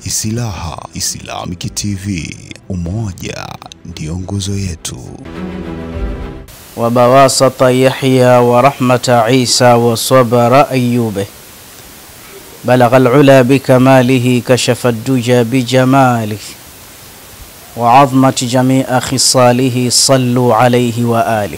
Isilaha Islamic TV, umoja ndio nguzo yetu. وبواسط يحيى ورحمة عيسى وصبر أيوبه بلغ العلا بكماله كشف الدجى بجماله وعظمة جميع خصاله صلوا عليه وآله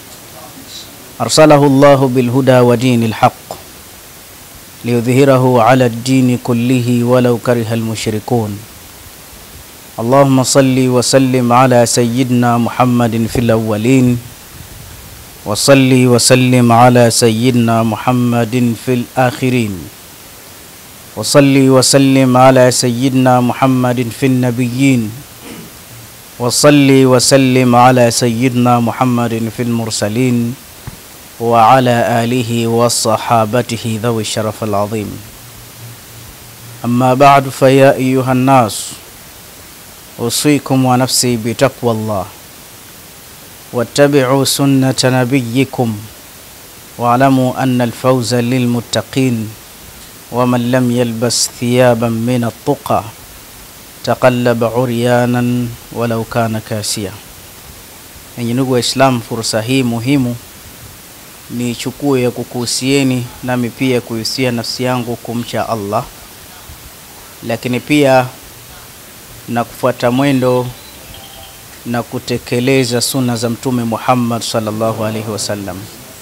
أرسله الله بالهدى ودين الحق ليظهره على الدين كله ولو كره المشركون اللهم صل وسلم على سيدنا محمد في الأولين وصل وسلم على سيدنا محمد في الآخرين وصل وسلم على سيدنا محمد في النبيين وصل وسلم على سيدنا محمد في المرسلين وعلى آله وصحابته ذوي الشرف العظيم أما بعد فيا أيها الناس أوصيكم ونفسي بتقوى الله واتبعوا سنة نبيكم واعلموا أن الفوز للمتقين ومن لم يلبس ثيابا من التقى تقلب عريانا ولو كان كاسيا Enyi ndugu Waislamu, fursa hii muhimu niichukue ya kukuhusieni nami pia kuhusia nafsi yangu kumcha Allah, lakini pia na kufuata mwendo na kutekeleza suna za Mtume Muhammad sallallahu alaihi wasallam.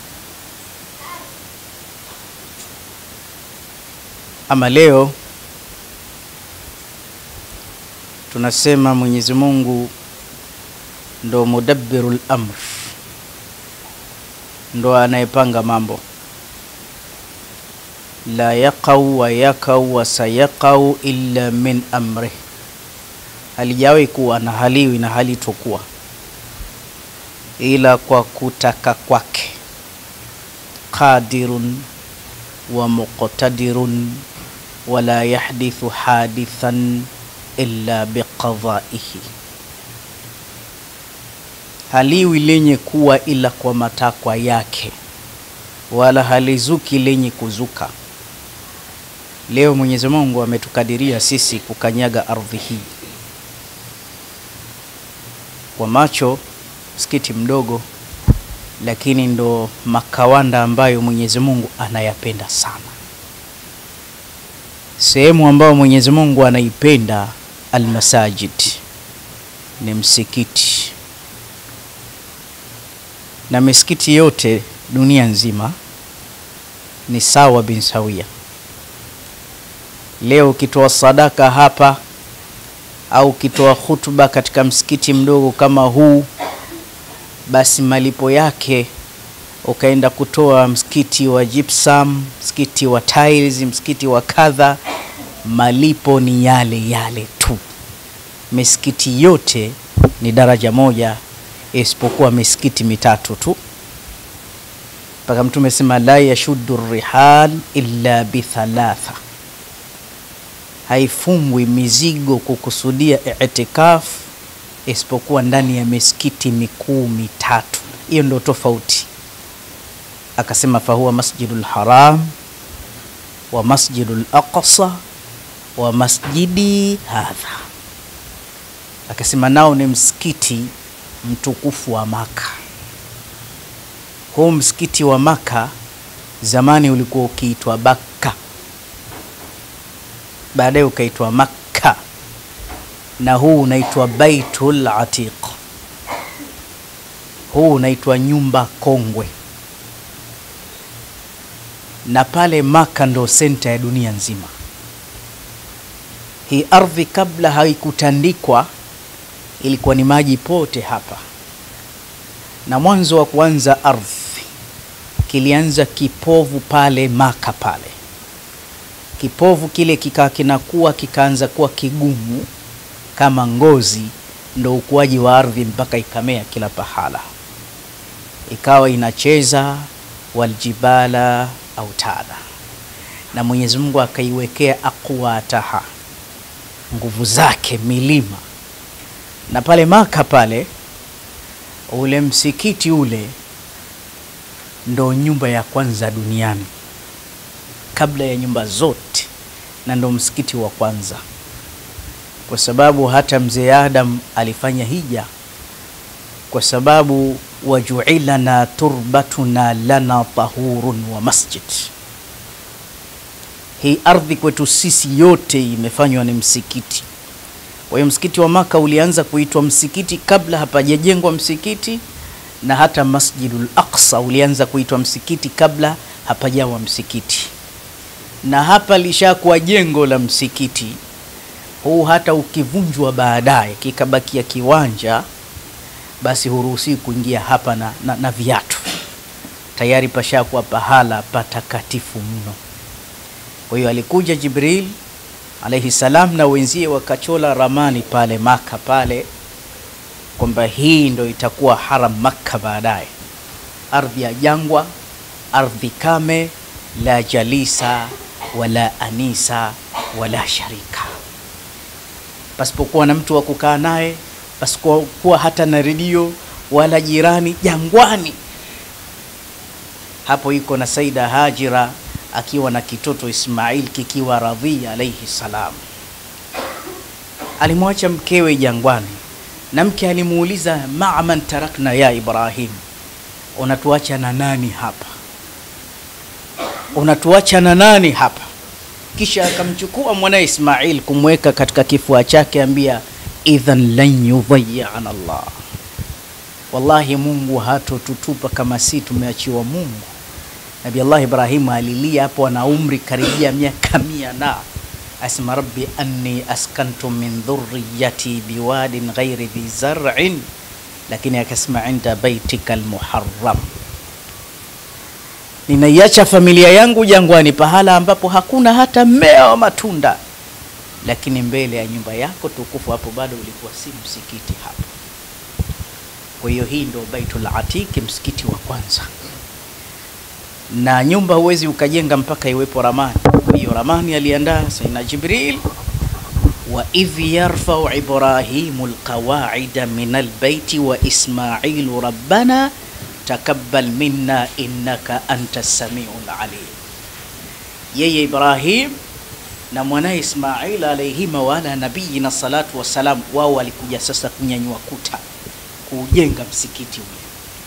Ama leo tunasema Mwenyezi Mungu ndo mudabbirul amr, ndo anayepanga mambo. La yaqau wa yakau wa sayaqau illa min amrih halijawahi kuwa na haliwi na halitokuwa ila kwa kutaka kwake. Qadirun wa muqtadirun wala yahdithu hadithan illa biqadaihi, haliwi lenye kuwa ila kwa matakwa yake, wala halizuki lenye kuzuka. Leo Mwenyezi Mungu ametukadiria sisi kukanyaga ardhi hii kwa macho msikiti mdogo, lakini ndo makawanda ambayo Mwenyezi Mungu anayapenda sana. Sehemu ambayo Mwenyezi Mungu anaipenda almasajid ni msikiti, na misikiti yote dunia nzima ni sawa bin sawia. Leo ukitoa sadaka hapa au ukitoa hutuba katika msikiti mdogo kama huu, basi malipo yake ukaenda kutoa msikiti wa gypsum, msikiti wa tiles, msikiti wa kadha, malipo ni yale yale tu. Misikiti yote ni daraja moja, isipokuwa misikiti mitatu tu, mpaka Mtume sema la yashuddu rihal illa bithalatha haifungwi mizigo kukusudia itikaf isipokuwa ndani ya misikiti mikuu mitatu. Hiyo ndio tofauti. Akasema fahuwa masjidul haram wa masjidul aqsa wa masjidi hadha, akasema nao ni msikiti mtukufu wa Maka. Huu msikiti wa Maka zamani ulikuwa ukiitwa Bakka baadaye ukaitwa Makka na huu unaitwa Baitul Atiq. Huu unaitwa nyumba kongwe, na pale Maka ndo senta ya dunia nzima. Hii ardhi kabla haikutandikwa ilikuwa ni maji pote hapa, na mwanzo wa kuanza ardhi kilianza kipovu pale Maka pale kipovu kile kikaa kinakuwa kikaanza kuwa kigumu kama ngozi, ndo ukuaji wa ardhi mpaka ikamea kila pahala, ikawa inacheza waljibala autada, na Mwenyezi Mungu akaiwekea aqwataha, nguvu zake milima. Na pale Maka pale, ule msikiti ule ndo nyumba ya kwanza duniani kabla ya nyumba zote, na ndo msikiti wa kwanza. kwa sababu hata mzee Adam alifanya hija, kwa sababu wajuilana turbatuna lana tahurun wa masjid. Hii ardhi kwetu sisi yote imefanywa ni msikiti. Kwa hiyo msikiti wa Maka ulianza kuitwa msikiti kabla hapajajengwa msikiti, na hata Masjidul Aqsa ulianza kuitwa msikiti kabla hapajawa msikiti, na hapa lishakuwa jengo la msikiti huu. Hata ukivunjwa baadaye kikabakia kiwanja, basi huruhusiwi kuingia hapa na, na, na viatu. Tayari pashakuwa pahala patakatifu mno. Kwa hiyo alikuja Jibril alaihi salam na wenzie wakachola ramani pale Maka pale kwamba hii ndo itakuwa haram Makka baadaye, ardhi ya jangwa, ardhi kame, la jalisa wala anisa wala sharika, pasipokuwa na mtu wa kukaa naye, pasipokuwa hata na redio wala jirani, jangwani. Hapo iko na Saida Hajira akiwa na kitoto Ismail kikiwa radhi alaihi salam. Alimwacha mkewe jangwani, na mke alimuuliza ma'man tarakna ya Ibrahim, unatuacha na nani hapa? Unatuacha na nani hapa? Kisha akamchukua mwanae Ismail kumweka katika kifua chake, ambia idhan lan yudhayyana Allah, wallahi Mungu hatotutupa kama si tumeachiwa Mungu. Nabi Allah Ibrahimu alilia hapo, ana umri karibia miaka mia na asema rabbi anni askantu min dhurriyati biwadin ghairi dhi zar'in, lakini akasema inda baitika almuharram, ninaiacha familia yangu jangwani, pahala ambapo hakuna hata mmea wa matunda, lakini mbele ya nyumba yako tukufu, hapo bado ulikuwa si msikiti hapo. Kwa hiyo hii ndio Baitul Atiq, msikiti wa kwanza na nyumba huwezi ukajenga mpaka iwepo ramani. Kwa hiyo ramani aliandaa Sayyidina Jibril, wa idh yarfau Ibrahimu alqawaida min albaiti wa Ismailu rabbana takabbal minna innaka anta samiul alim. Yeye Ibrahim na mwanaye Ismail alayhima wala nabiyina salatu wassalam, wao walikuja sasa kunyanyua kuta kuujenga msikiti ule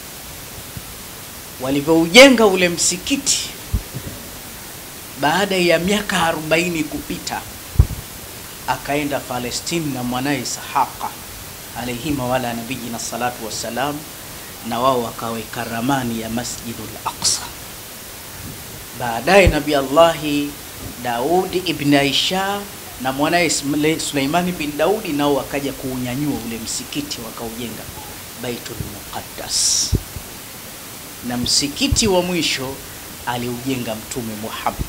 walivyoujenga ule msikiti, baada ya miaka arobaini kupita, akaenda Palestini na mwanaye Ishaqa alayhima wala nabiyina salatu wassalam, na wao wakaweka ramani ya Masjidul Aqsa. Baadaye Nabi Allahi Daudi ibn Aisha na mwanaye Suleimani bin Daudi nao wakaja kuunyanyua ule msikiti wakaujenga Baitul Muqaddas na msikiti wa mwisho aliujenga Mtume Muhammad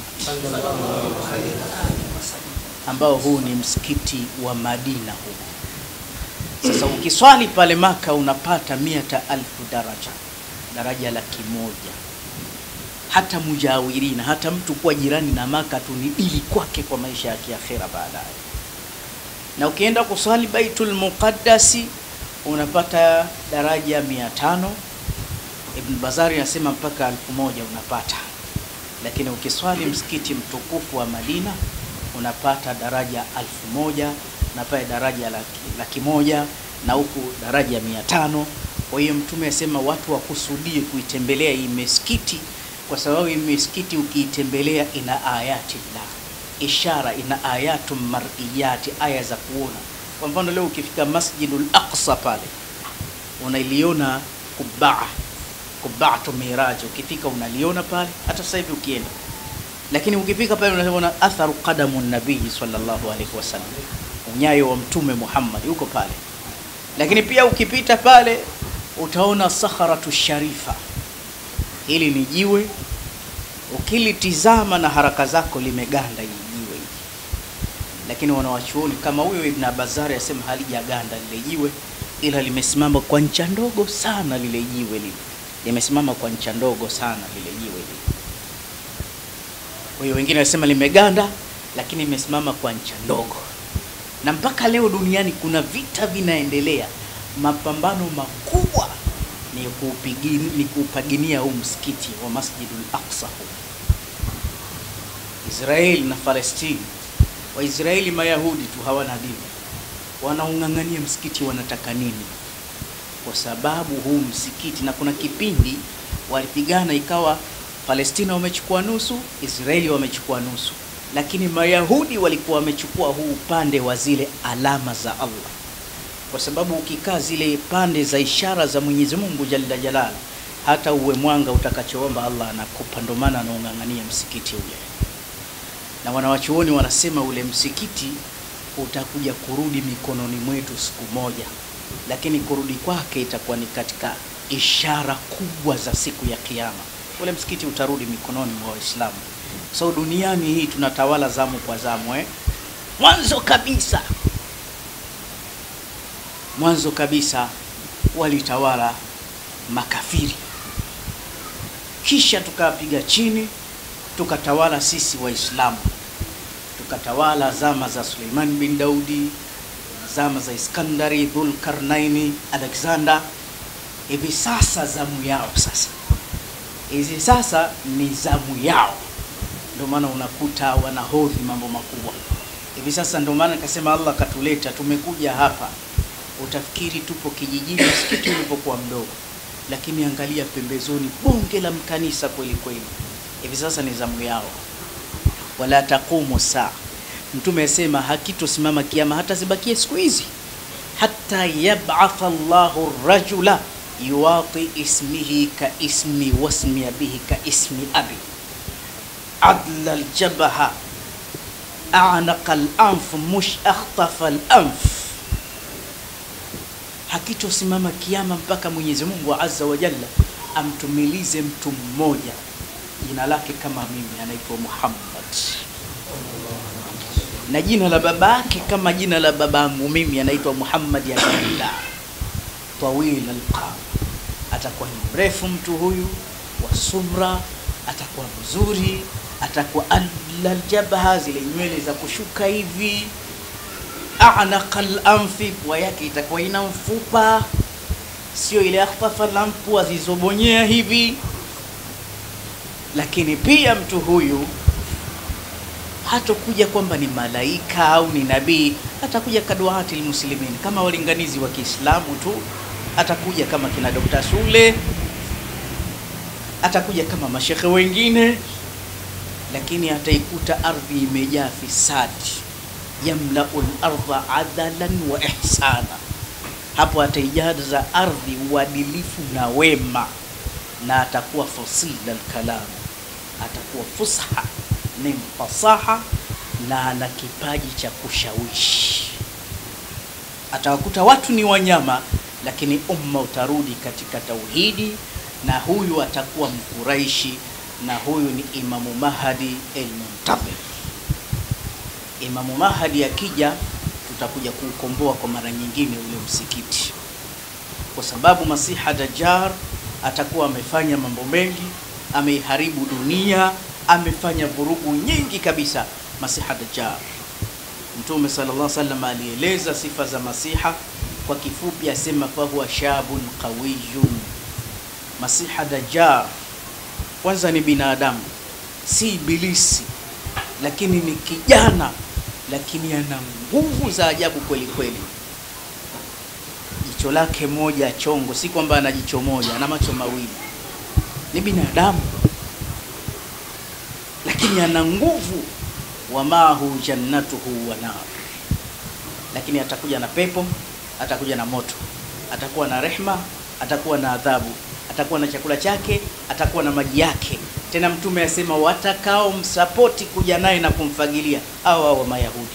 ambao huu ni msikiti wa Madina huu. Sasa ukiswali pale Maka unapata miata alfu daraja, daraja laki moja. Hata mujawirina, hata mtu kuwa jirani na Maka tu ni dili kwake kwa maisha ya kiakhera baadaye. Na ukienda kuswali Baitul Muqaddasi unapata daraja mia tano Ibn Bazari anasema mpaka elfu moja unapata, lakini ukiswali msikiti mtukufu wa Madina unapata daraja elfu moja na pale daraja laki, laki moja na huku daraja mia tano. Kwa hiyo Mtume asema watu wakusudie kuitembelea hii misikiti, kwa sababu hii misikiti ukiitembelea ina ayati la ishara, ina ayatu mar'iyati, aya za kuona. Kwa mfano leo ukifika Masjidul Aqsa pale unailiona kubaa kubaatu miraji, ukifika unaliona pale, hata sasa hivi ukienda. Lakini ukifika pale unaona atharu qadamu nabii sallallahu alaihi wasallam, unyayo wa mtume Muhammad yuko pale. Lakini pia ukipita pale utaona sakharatu sharifa, hili ni jiwe, ukilitizama na haraka zako limeganda hili jiwe hili, lakini wanawachuoni kama huyo Ibn Abazari asema halijaganda lile jiwe, ila limesimama kwa ncha ndogo sana lile jiwe lile limesimama kwa ncha ndogo sana lile jiwe lile. Kwa hiyo wengine wanasema limeganda, lakini limesimama kwa ncha ndogo, na mpaka leo duniani kuna vita vinaendelea, mapambano makubwa ni kuupigini, ni kuupaginia huu msikiti wa Masjidul Aqsa huu. Israeli na Palestini, Waisraeli Mayahudi tu hawana dini, wanaung'ang'ania msikiti wanataka nini? Kwa sababu huu msikiti, na kuna kipindi walipigana ikawa Palestina wamechukua nusu, Israeli wamechukua nusu, lakini Mayahudi walikuwa wamechukua huu upande wa zile alama za Allah, kwa sababu ukikaa zile pande za ishara za Mwenyezi Mungu Jalla Jalal, hata uwe mwanga utakachoomba Allah anakupa. Ndio maana anaung'ang'ania msikiti ule, na wanawachuoni wanasema ule msikiti utakuja kurudi mikononi mwetu siku moja, lakini kurudi kwake itakuwa ni katika ishara kubwa za siku ya Kiyama. Ule msikiti utarudi mikononi mwa Waislamu. So duniani hii tunatawala zamu kwa zamu eh? Mwanzo kabisa, mwanzo kabisa walitawala makafiri, kisha tukapiga chini, tukatawala sisi Waislamu, tukatawala zama za Suleiman bin Daudi, zama za Iskandari, Dhulkarnaini, Alexander. Hivi sasa zamu yao sasa hizi sasa ni zamu yao, ndio maana unakuta wanahodhi mambo makubwa hivi sasa. Ndio maana nikasema Allah katuleta, tumekuja hapa, utafikiri tupo kijijini, msikiti ulipokuwa mdogo, lakini angalia pembezoni, bonge la mkanisa kweli kweli. Hivi sasa ni zamu yao, wala taqumu saa. Mtume asema hakitosimama kiama hata zibakie siku hizi, hata yab'atha Allahu rajula yuwati ismihi ka ismi wasmi abihi ka ismi abi adla aljabaha anaqa alanf mush akhtafa alanf, hakitosimama kiama mpaka Mwenyezi Mungu azza wa jalla amtumilize mtu mmoja jina lake kama mimi, anaitwa Muhammad, na jina la babake kama jina la babangu mimi, anaitwa Muhammad ya Abdullah tawil alqam, atakuwa ni mrefu mtu huyu wa sumra, atakuwa mzuri, atakuwa aljabha, zile nywele za kushuka hivi, anaqa alanfi, pua yake itakuwa ina mfupa, sio ile akhtafa lampu azizobonyea hivi. Lakini pia mtu huyu hatokuja kwamba ni malaika au ni nabii, atakuja kaduati lmuslimin, kama walinganizi wa Kiislamu tu atakuja kama kina Dr. Sule, atakuja kama mashekhe wengine, lakini ataikuta ardhi imejaa fisadi, yamlaul ardha adalan wa ihsana. Hapo ataijaza ardhi uadilifu na wema, na atakuwa fasila alkalam, atakuwa fusha, ni mfasaha na ana kipaji cha kushawishi. Atawakuta watu ni wanyama lakini umma utarudi katika tauhidi, na huyu atakuwa Mkuraishi, na huyu ni Imamu Mahdi el-Muntadhir. Imamu Mahdi akija, tutakuja kuukomboa kwa mara nyingine ule msikiti, kwa sababu Masiha Dajjal atakuwa amefanya mambo mengi, ameiharibu dunia, amefanya vurugu nyingi kabisa. Masiha Dajjal, Mtume sallallahu alaihi wasallam alieleza sifa za Masiha kwa kifupi asema fahuwa shabun qawiyun. Masiha Dajjal kwanza ni binadamu, si ibilisi, lakini ni kijana, lakini ana nguvu za ajabu kweli kweli. Jicho lake moja chongo, si kwamba ana jicho moja, ana macho mawili. Ni binadamu, lakini ana nguvu. Wamahu jannatuhu wa nar, lakini atakuja na pepo atakuja na moto, atakuwa na rehma, atakuwa na adhabu, atakuwa na chakula chake, atakuwa na maji yake. Tena Mtume asema watakao msapoti kuja naye na kumfagilia au au Mayahudi.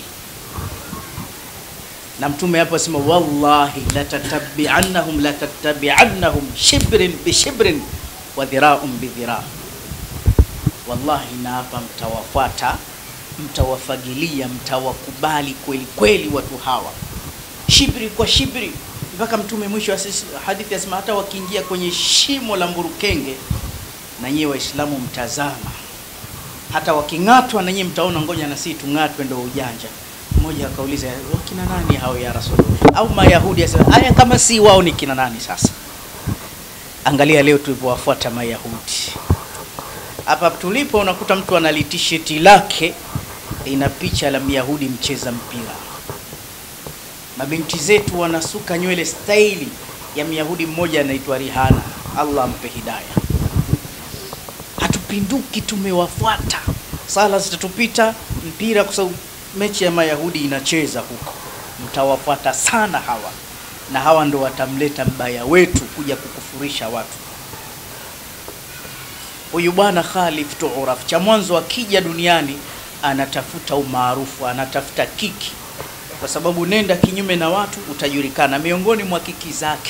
Na Mtume hapo asema wallahi latatabi'annahum latatabi'annahum shibrin bishibrin wa dhira'un bidhira', wallahi na hapa mtawafuata, mtawafagilia, mtawakubali kweli kweli watu hawa shibri kwa shibri, mpaka Mtume mwisho wa hadithi asema hata wakiingia kwenye shimo la mburukenge, na nyie Waislamu mtazama, hata waking'atwa na nyie mtaona, ngoja na sisi tung'atwe, ndio ujanja. Mmoja akauliza wakina nani hao ya Rasulullah? Au Mayahudi? Asema haya, kama si wao ni kina nani sasa? Angalia leo tulivyowafuata Mayahudi. Hapa tulipo unakuta mtu ana tisheti lake ina picha la Myahudi mcheza mpira Mabinti zetu wanasuka nywele staili ya Myahudi mmoja anaitwa Rihana, Allah ampe hidaya. Hatupinduki, tumewafuata. Sala zitatupita, mpira, kwa sababu mechi ya Mayahudi inacheza huko, mtawafuata sana hawa, na hawa ndo watamleta mbaya wetu kuja kukufurisha watu. Huyu bwana Khalif Tuuraf, cha mwanzo akija duniani anatafuta umaarufu, anatafuta kiki, kwa sababu nenda kinyume na watu utajulikana. Miongoni mwa kiki zake,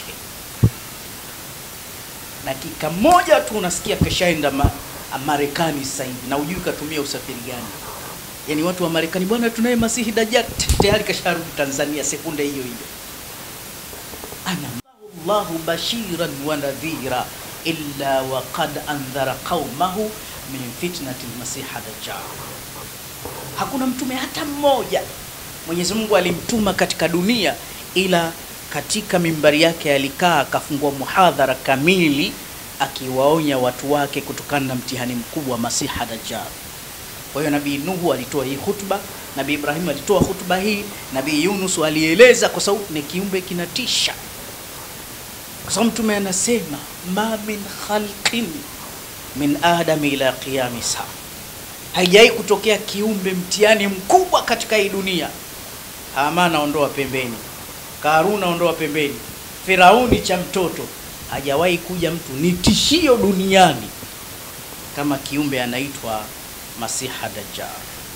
dakika moja tu unasikia keshaenda ma, Marekani sasa hivi, na ujui katumia usafiri gani. Yani watu wa Marekani, bwana, tunaye Masihi Dajjal, tayari kasharudi Tanzania sekunde hiyo hiyo. ana Allahu bashiran wa nadhira illa wa qad andhara qaumahu min fitnati lmasiha dajjal. Hakuna mtume hata mmoja Mwenyezi Mungu alimtuma katika dunia, ila katika mimbari yake alikaa akafungua muhadhara kamili akiwaonya watu wake kutokana na mtihani mkubwa wa masiha dajjal. Kwa hiyo Nabii Nuhu alitoa hii hutuba, Nabii Ibrahim alitoa hutuba hii, Nabii Yunus alieleza, kwa sababu ni kiumbe kinatisha kwa sababu mtume anasema ma min khalqin min adami ila qiyami saa, haijai kutokea kiumbe mtihani mkubwa katika hii dunia. Hamana ondoa pembeni, Karuna ondoa pembeni, Firauni cha mtoto, hajawahi kuja mtu ni tishio duniani kama kiumbe anaitwa Masiha Dajjal.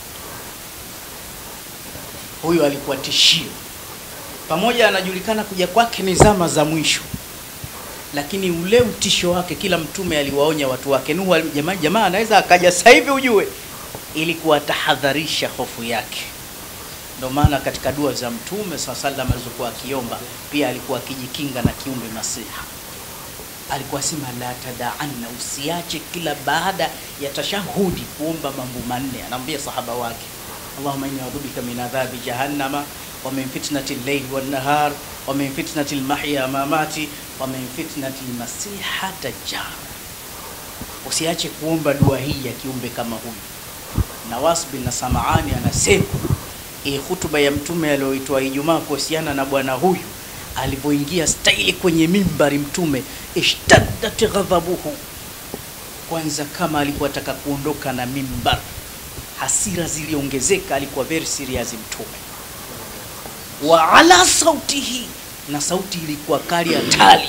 Huyu alikuwa tishio, pamoja anajulikana kuja kwake ni zama za mwisho lakini ule utisho wake, kila mtume aliwaonya watu wake. Nuhu jamaa, jamaa anaweza akaja sasa hivi ujue, ili kuwatahadharisha hofu yake. Ndio maana katika dua za mtume saa salam alizokuwa akiomba pia alikuwa akijikinga na kiumbe Masiha. Alikuwa sema la tadaanna, usiache kila baada ya tashahudi kuomba mambo manne. Anaambia sahaba wake, Allahumma inni a'udhu bika min adhabi jahannama wa min fitnati al-layli wan-nahar wa min fitnati al-mahya mamati wa min fitnati al-masiha dajjal. Usiache kuomba dua hii ya kiumbe kama huyu. Nawas bin Samaani anasema hii hutuba ya mtume aliyoitoa Ijumaa kuhusiana na bwana huyu alivyoingia staili kwenye mimbari, mtume ishtaddat ghadhabuhu, kwanza kama alikuwa ataka kuondoka na mimbar, hasira ziliongezeka, alikuwa very serious mtume wa ala sautihi, na sauti ilikuwa kali hatari.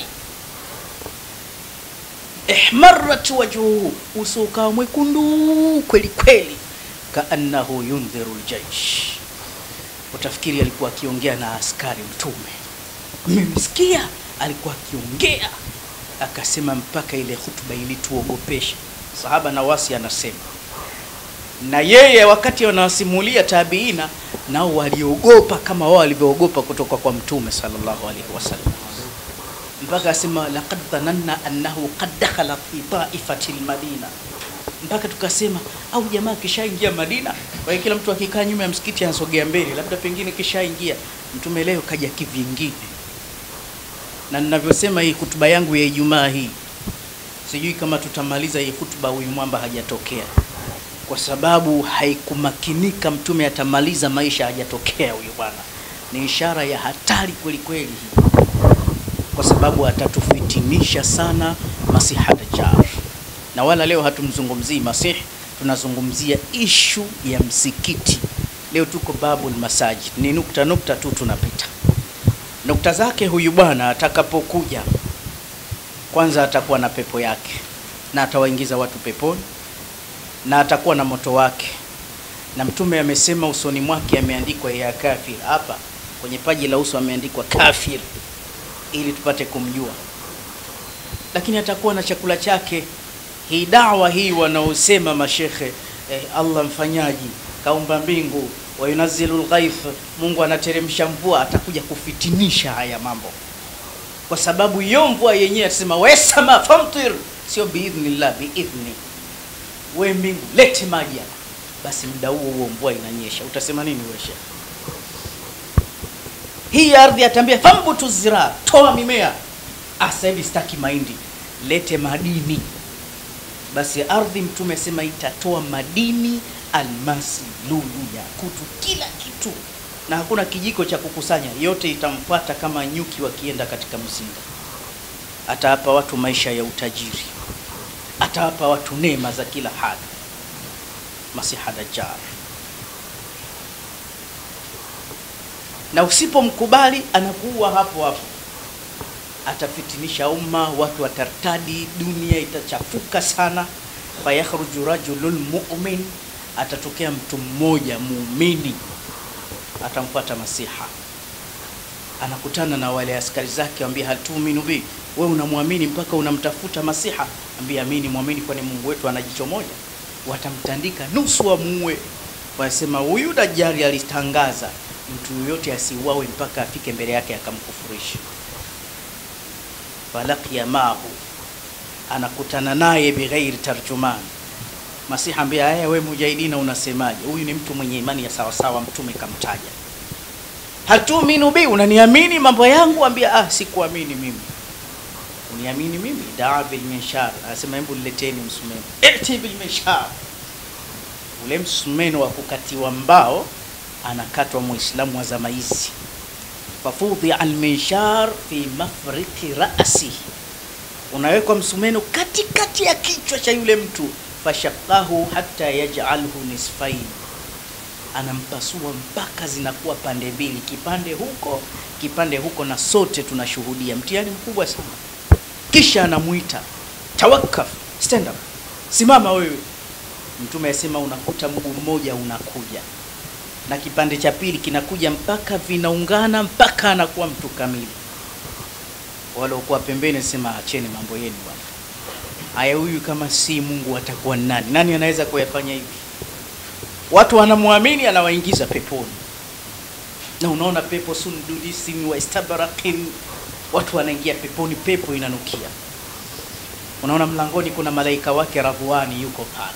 Ihmarat wajhuhu, uso ukawa mwekundu kweli kweli, kaannahu yundhiru ljaish, utafikiri alikuwa akiongea na askari mtume. Mmemsikia alikuwa akiongea, akasema mpaka ile hutuba ilituogopesha. Sahaba Nawasi anasema na yeye wakati wanawasimulia tabiina nao waliogopa kama wao walivyoogopa kutoka kwa mtume sallallahu alaihi wasallam, mpaka asema laqad dhananna annahu qad dakhala fi taifati lmadina, mpaka tukasema au jamaa kishaingia Madina. Kwa hiyo kila mtu akikaa nyuma ya msikiti anasogea mbele, labda pengine kishaingia mtume. Leo kaja kivingine, na ninavyosema hii hutuba yangu ya Ijumaa hii, sijui kama tutamaliza hii hutuba huyu mwamba hajatokea kwa sababu haikumakinika mtume atamaliza maisha hajatokea huyu bwana. Ni ishara ya hatari kweli kweli hii, kwa sababu atatufitinisha sana Masiha Dajjal. Na wala leo hatumzungumzii Masihi, tunazungumzia ishu ya msikiti. Leo tuko babul masajid, ni nukta nukta tu tunapita nukta zake. Huyu bwana atakapokuja, kwanza atakuwa na pepo yake na atawaingiza watu peponi na atakuwa na moto wake, na mtume amesema usoni mwake ameandikwa ya kafir. Hapa kwenye paji la uso ameandikwa kafir, ili tupate kumjua. Lakini atakuwa na chakula chake. Hii dawa hii wanaosema mashekhe eh, Allah mfanyaji kaumba mbingu wa yunazzilu lghaith, Mungu anateremsha mvua, atakuja kufitinisha haya mambo, kwa sababu hiyo mvua yenyewe atasema wasama famtir, sio biidhnillah, biidhni we mbingu lete maji hapa, basi muda huo huo mvua inanyesha. Utasema nini wewe shekhe? Hii ardhi atambia fambutu zira, toa mimea. Ah, sasa hivi sitaki mahindi, lete madini. Basi ardhi, mtume asema itatoa madini, almasi, lulu, yakutu, kila kitu. na hakuna kijiko cha kukusanya, yote itamfuata kama nyuki wakienda katika mzinga. Atawapa watu maisha ya utajiri, atawapa watu neema za kila hali. Masiha Dajjal, na usipomkubali anakuua hapo hapo, atafitinisha umma, watu watartadi, dunia itachafuka sana. Fayakhruju rajulul mu'min, atatokea mtu mmoja muumini atamfuata Masiha, anakutana na wale askari zake, ambia hatuminu bi, we unamwamini mpaka unamtafuta Masiha? Ambia amini, mwamini, kwani Mungu wetu ana jicho moja. Watamtandika nusu wamuue. Wanasema huyu Dajjali alitangaza mtu yoyote asiuawe mpaka afike mbele yake akamkufurisha. Falaqiya mahu, anakutana naye bighairi tarjuman Masiha ambia haya, we mujahidina, unasemaje? Huyu ni mtu mwenye imani ya sawasawa, mtume kamtaja. Hatuminu bi, unaniamini mambo yangu? Ambia ah, sikuamini mimi. Uniamini mimi? daa bil minshar, anasema hebu nileteni msumeno. Eti bil minshar, ule msumeno wa kukatiwa mbao, anakatwa muislamu wa zama hizi. Fafudhi al minshar fi mafriki rasi, unawekwa msumeno katikati ya kichwa cha yule mtu fashaqahu hatta yaj'alhu nisfain, anampasua mpaka zinakuwa pande mbili, kipande huko kipande huko, na sote tunashuhudia mtihani mkubwa sana. Kisha anamuita tawakkaf, stand up, simama wewe. Mtume asema unakuta mguu mmoja unakuja na kipande cha pili kinakuja mpaka vinaungana mpaka anakuwa mtu kamili. Waliokuwa pembeni sema acheni mambo yenu bwana. Aya, huyu kama si Mungu atakuwa nani? Nani anaweza kuyafanya hivi? Watu wanamwamini, anawaingiza peponi, na unaona pepo sundulisin wa istabrakin, watu wanaingia peponi, pepo inanukia. Unaona mlangoni kuna malaika wake Radhwani yuko pale.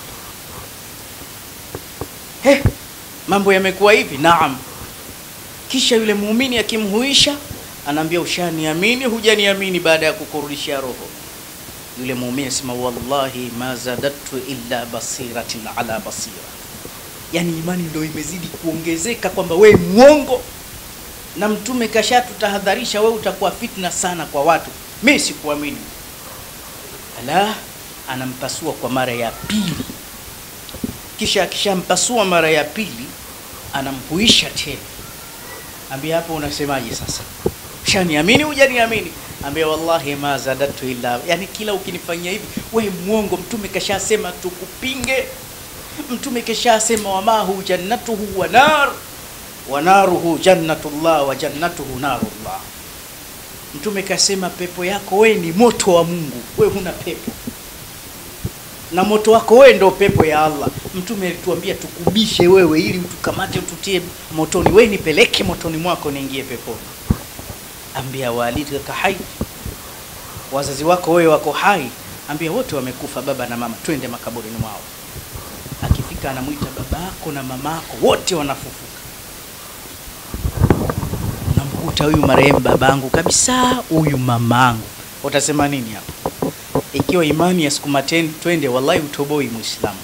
He, mambo yamekuwa hivi. Naam. Kisha yule muumini akimhuisha, anaambia ushaniamini, hujaniamini baada ya kukurudishia roho yule muumini asema wallahi ma zadatu illa basiratin ala basira, yani imani ndio imezidi kuongezeka kwamba we mwongo, na mtume kashatutahadharisha, we utakuwa fitna sana kwa watu, mi sikuamini. Ala, anampasua kwa mara ya pili, kisha akishampasua mara ya pili anamhuisha tena, ambia hapo unasemaje sasa? Shaniamini hujaniamini? Ambia wallahi ma zadatu illa, yani kila ukinifanyia hivi we mwongo. Mtume kashasema tukupinge, mtume kashasema wamahu jannatuhu wa nar wa naruhu jannatullah wa jannatuhu narullah. Mtume kasema pepo yako we ni moto wa Mungu, we huna pepo na moto wako wewe ndio pepo ya Allah. Mtume alituambia tukubishe wewe ili utukamate ututie motoni, we nipeleke motoni mwako niingie peponi. Ambia walidka hai, wazazi wako wewe wako hai. Ambia wote wamekufa, baba na mama, twende makaburini mwao. Akifika anamwita babako na mamako, wote wanafufuka. Unamkuta huyu marehemu babangu kabisa, huyu mamangu, utasema nini hapo? Ikiwa imani ya siku mateni twende, wallahi utoboi Muislamu.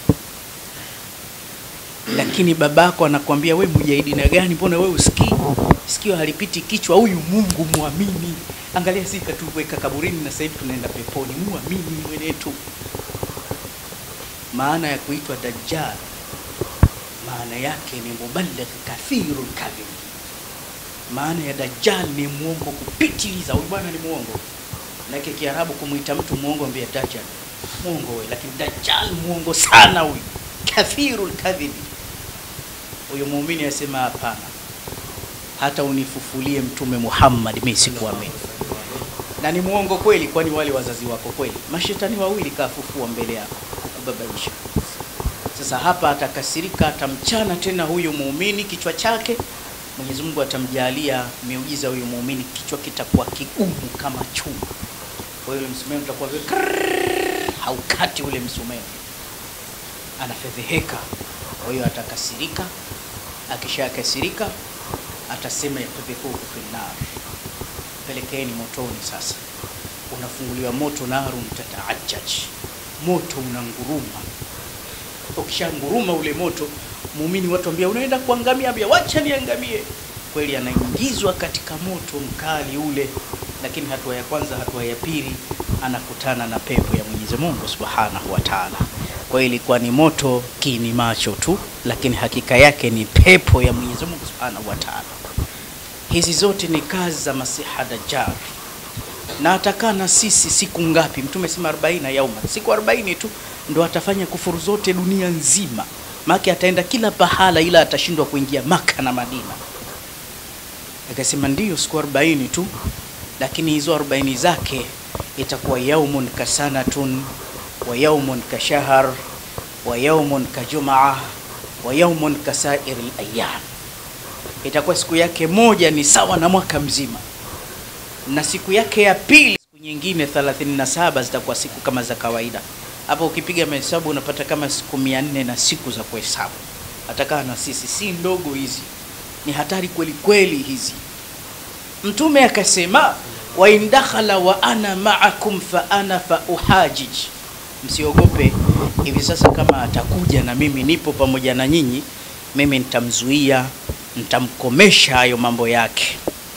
Lakini babako anakwambia we mujahidina gani? Mbona we usikii? Sikio halipiti kichwa. Huyu Mungu muamini. Angalia, si katuweka kaburini na sasa hivi tunaenda peponi. Muamini mwenetu. Maana ya kuitwa Dajjal, maana yake ni muballigh kathirul kadhib. Maana ya Dajjal ni muongo kupitiliza. Huyu bwana ni muongo Lake Kiarabu kumwita mtu muongo ambia Dajjal muongo wewe, lakini Dajjal muongo sana huyu, kathirul kadhibi. Huyo muumini asema hapana, hata unifufulie Mtume Muhammad mimi sikuamini. Na ni muongo kweli, kwani wale wazazi wako kweli mashetani wawili kafufua mbele yako kukubabaisha. Sasa hapa atakasirika, atamchana tena huyu muumini kichwa chake. Mwenyezi Mungu atamjalia miujiza huyu muumini, kichwa kitakuwa kigumu kama chuma kwa hiyo msumeno utakuwa vile haukati ule msumeno, anafedheheka. Kwa hiyo atakasirika, akishakasirika atasema yatubikuhu finnar, pelekeni motoni. Sasa unafunguliwa moto, narun tataajaj, moto unanguruma. Ukishanguruma ule moto, muumini watu ambia unaenda kuangamia, ambia wacha niangamie. kweli anaingizwa katika moto mkali ule, lakini hatua ya kwanza, hatua ya pili, anakutana na pepo ya Mwenyezi Mungu Subhanahu wa Ta'ala. Kwa hiyo ilikuwa ni moto kini macho tu, lakini hakika yake ni pepo ya Mwenyezi Mungu Subhanahu wa Ta'ala. Hizi zote ni kazi za Masiha Dajjal, na atakaa na sisi siku ngapi? Mtume sema 40 yauma, siku 40 tu ndo atafanya kufuru zote dunia nzima, maana ataenda kila pahala, ila atashindwa kuingia Maka na Madina. Akasema ndiyo siku 40 tu, lakini hizo 40 zake itakuwa yaumun kasanatun wa yaumun kashahr wa yaumun kajumaa wa yaumun kasairi layam, itakuwa siku yake moja ni sawa na mwaka mzima, na siku yake ya pili, siku nyingine 37 zitakuwa siku kama za kawaida. Hapo ukipiga mahesabu unapata kama siku 400 na siku za kuhesabu. Atakaa na sisi, si ndogo hizi, ni hatari kweli kweli hizi. Mtume akasema wa in dakhala wa ana ma'akum fa ana fa uhajij, msiogope hivi sasa, kama atakuja na mimi nipo pamoja na nyinyi, mimi nitamzuia, nitamkomesha hayo mambo yake.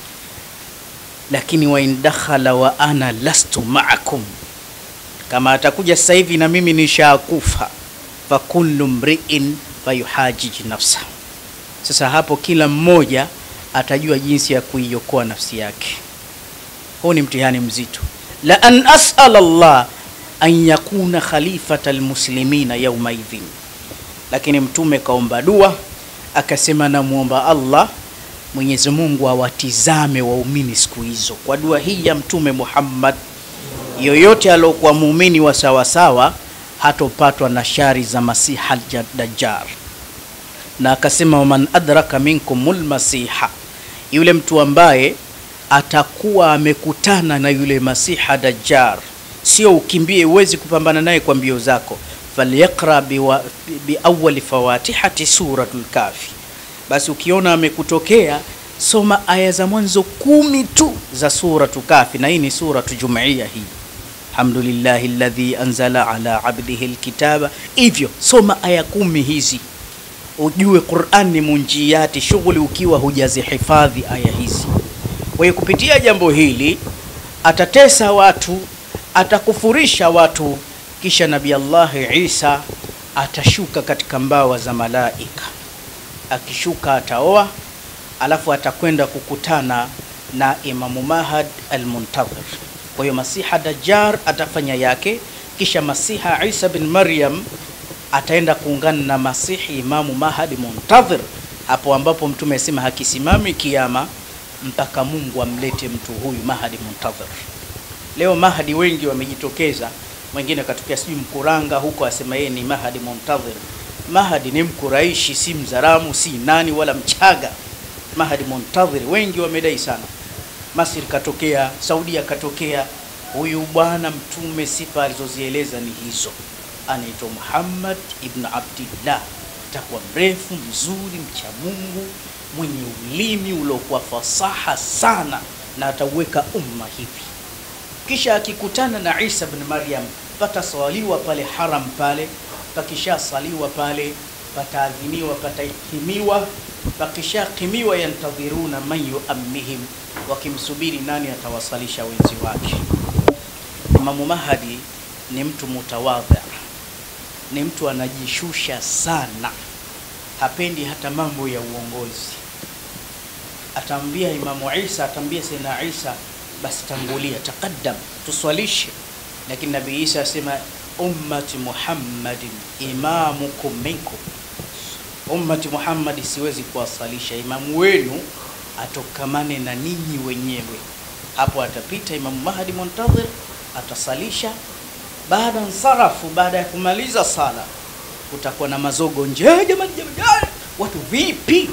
Lakini wa in dakhala wa ana lastu ma'akum, kama atakuja sasa hivi na mimi nishakufa, fa kullu mri'in fayuhajij nafsa. Sasa hapo kila mmoja atajua jinsi ya kuiokoa nafsi yake. Huu ni mtihani mzito. la an as'ala Allah an yakuna khalifata almuslimina yawma idhin, lakini mtume kaomba dua akasema, namwomba Allah Mwenyezi Mungu awatizame waumini siku hizo. Kwa dua hii ya Mtume Muhammad, yoyote aliokuwa muumini wa sawasawa hatopatwa na shari za Masiha Dajjal, na akasema waman adraka minkumul masiha, yule mtu ambaye atakuwa amekutana na yule Masiha Dajjal, sio ukimbie, huwezi kupambana naye kwa mbio zako. Falyaqra biawali bi fawatihati suratul Kafi, basi ukiona amekutokea soma aya za mwanzo kumi tu za suratu Kafi, na hii ni suratu Jumuiya hii Alhamdulillahi alladhi anzala ala abdihi alkitaba. Hivyo soma aya kumi hizi ujue Qur'an ni munjiyati, shughuli ukiwa hujazihifadhi aya hizi. Kwa hiyo kupitia jambo hili atatesa watu, atakufurisha watu, kisha Nabii Allah Isa atashuka katika mbawa za malaika. Akishuka ataoa, alafu atakwenda kukutana na Imamu Mahad al-Muntadhir. Kwa hiyo Masiha Dajjal atafanya yake, kisha Masiha Isa bin Maryam ataenda kuungana na Masihi Imamu Mahadi Muntadhir, hapo ambapo Mtume asema hakisimami kiama mpaka Mungu amlete mtu huyu Mahadi Muntadhir. Leo Mahadi wengi wamejitokeza, mwingine akatokea sijui Mkuranga huko asema yeye ni Mahadi Muntadhir. Mahadi ni Mkuraishi, si Mzaramu, si nani wala Mchaga. Mahadi Muntadhir wengi wamedai sana. Masri katokea, Saudia katokea. Huyu bwana Mtume sifa alizozieleza ni hizo anaitwa Muhammad ibn Abdillah, atakuwa mrefu mzuri, mcha Mungu, mwenye ulimi uliokuwa fasaha sana, na atauweka umma hivi. Kisha akikutana na Isa bin Maryam, pataswaliwa pale haram pale, pakishasaliwa pale, pataadhiniwa, patahimiwa, pakishakimiwa, yantadhiruna man yuammihim, wakimsubiri nani atawasalisha wenzi wake. Imamu Mahdi ni mtu mutawadha ni mtu anajishusha sana, hapendi hata mambo ya uongozi. Ataambia Imamu Isa, ataambia Sayyidina Isa, basi tangulia, taqaddam, tuswalishe. Lakini Nabii Isa asema ummati Muhammadin imamukum minkum, ummati Muhammadi siwezi kuwasalisha, imamu wenu atokamane na ninyi wenyewe. Hapo atapita Imamu Mahdi Muntadhir, atasalisha baada nsarafu, baada ya kumaliza sala, kutakuwa na mazogo nje. Jamani, jamani, watu vipi?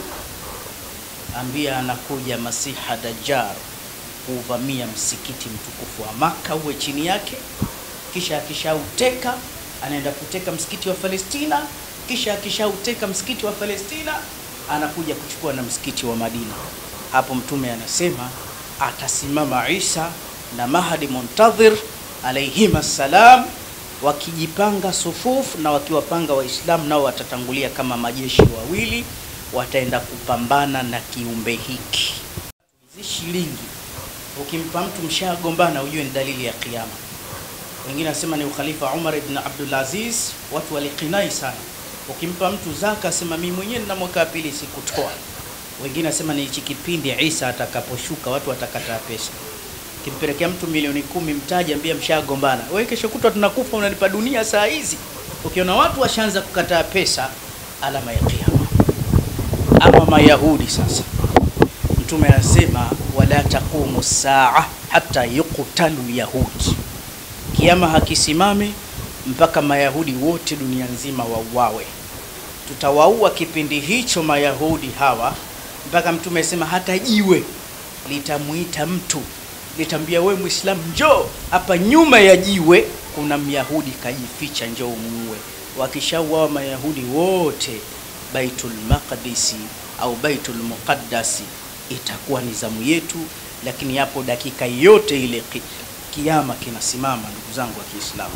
Ambia anakuja Masiha Dajjal kuuvamia msikiti mtukufu wa Maka, uwe chini yake. Kisha akishauteka anaenda kuteka msikiti wa Palestina. Kisha akishauteka msikiti wa Palestina anakuja kuchukua na msikiti wa Madina. Hapo Mtume anasema atasimama Isa na Mahdi Muntadhir alaihim assalam, wakijipanga sufufu na wakiwapanga Waislamu nao watatangulia kama majeshi wawili, wataenda kupambana na kiumbe hiki. Hizi shilingi ukimpa mtu mshagombana, ujue ni dalili ya kiyama. Wengine nasema ni ukhalifa Umar ibn Abdul Aziz, watu walikinai sana. Ukimpa mtu zaka, asema mimi mwenyewe nina mwaka wa pili sikutoa. Wengine nasema ni hichi kipindi Isa atakaposhuka, watu watakataa pesa. Kimpelekea mtu milioni kumi, mtaji ambia mshagombana, wewe kesho kutwa tunakufa, unanipa dunia saa hizi. Ukiona watu washaanza kukataa pesa, alama ya kiyama. Ama Mayahudi sasa, Mtume anasema wala taqumu saa hata yuqtalu yahudi, kiama hakisimami mpaka Mayahudi wote dunia nzima wauawe. Tutawaua kipindi hicho Mayahudi hawa mpaka Mtume asema hata jiwe litamuita mtu litambia, we Muislamu, njoo hapa. Nyuma ya jiwe kuna Myahudi kajificha, njoo muue. Wakishauawa Mayahudi wote, Baitul Maqdisi au Baitul Muqaddasi itakuwa ni zamu yetu, lakini hapo dakika yote ile ki, kiama kinasimama, ndugu zangu wa Kiislamu,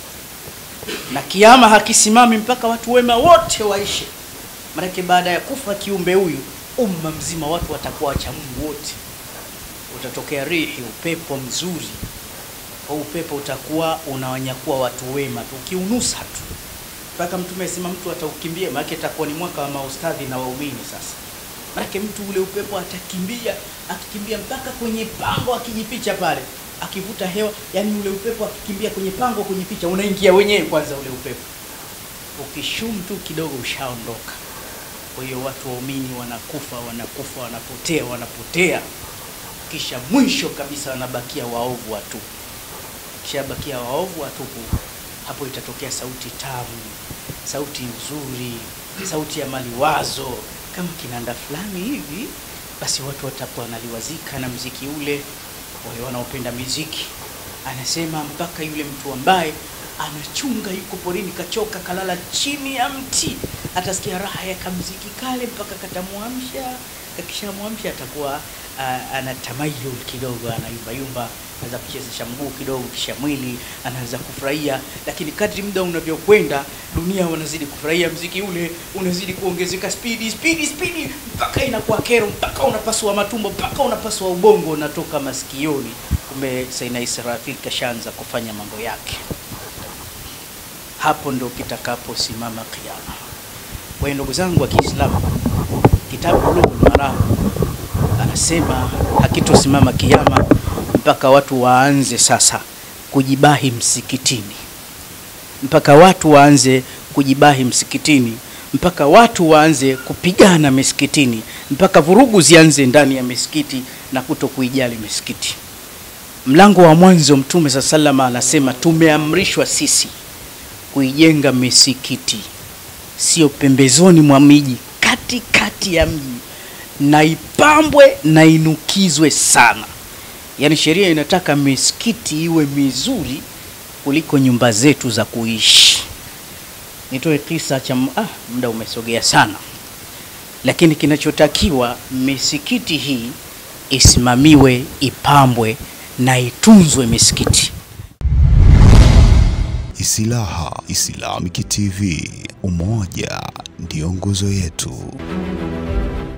na kiama hakisimami mpaka watu wema wote waishe. Maanake baada ya kufa kiumbe huyu, umma mzima watu watakuwa wacha Mungu wote, utatokea rihi, upepo mzuri. Kwa upepo utakuwa unawanyakua watu wema tu, ukiunusa tu mpaka Mtume asema mtu ataukimbia, maanake itakuwa ni mwaka wa maustadhi na waumini sasa Maanake mtu ule upepo atakimbia, akikimbia mpaka kwenye pango, akijificha pale, akivuta hewa, yani ule upepo akikimbia kwenye pango, kwenye picha unaingia wenyewe kwanza ule upepo, ukishum tu kidogo ushaondoka. Kwa hiyo watu waumini wanakufa, wanakufa, wanapotea, wanapotea, kisha mwisho kabisa wanabakia waovu watupu. Kisha bakia waovu watupu, hapo itatokea sauti tamu, sauti nzuri, sauti ya maliwazo kama kinanda fulani hivi, basi watu watakuwa wanaliwazika na mziki ule. Wale wanaopenda miziki, anasema mpaka yule mtu ambaye anachunga yuko porini, kachoka, kalala chini ya mti, atasikia raha ya kamziki kale mpaka katamwamsha. Kakishamwamsha atakuwa uh, anatamayul kidogo, anayumbayumba, anaweza kuchezesha mguu kidogo, kisha mwili anaanza kufurahia. Lakini kadri muda unavyokwenda, dunia wanazidi kufurahia mziki ule, unazidi kuongezeka spidi spidi spidi, mpaka inakuwa kero, mpaka unapasua matumbo, mpaka unapasua ubongo, unatoka masikioni. Kumbe Saina Israfil kashaanza kufanya mambo yake. Hapo ndo kitakaposimama kiyama. Kwa hiyo ndugu zangu wa Kiislamu, kitabu Bulughul Maram anasema hakitosimama kiyama mpaka watu waanze sasa kujibahi msikitini, mpaka watu waanze kujibahi msikitini, mpaka watu waanze kupigana misikitini, mpaka vurugu zianze ndani ya misikiti na kuto kuijali misikiti. Mlango wa mwanzo Mtume sa salama anasema tumeamrishwa sisi kuijenga misikiti, sio pembezoni mwa miji, katikati ya mji, na ipambwe na inukizwe sana. Yaani sheria inataka misikiti iwe mizuri kuliko nyumba zetu za kuishi. Nitoe kisa cha ah, muda umesogea sana, lakini kinachotakiwa misikiti hii isimamiwe, ipambwe na itunzwe misikiti. Islaha Islamic TV, umoja ndio nguzo yetu.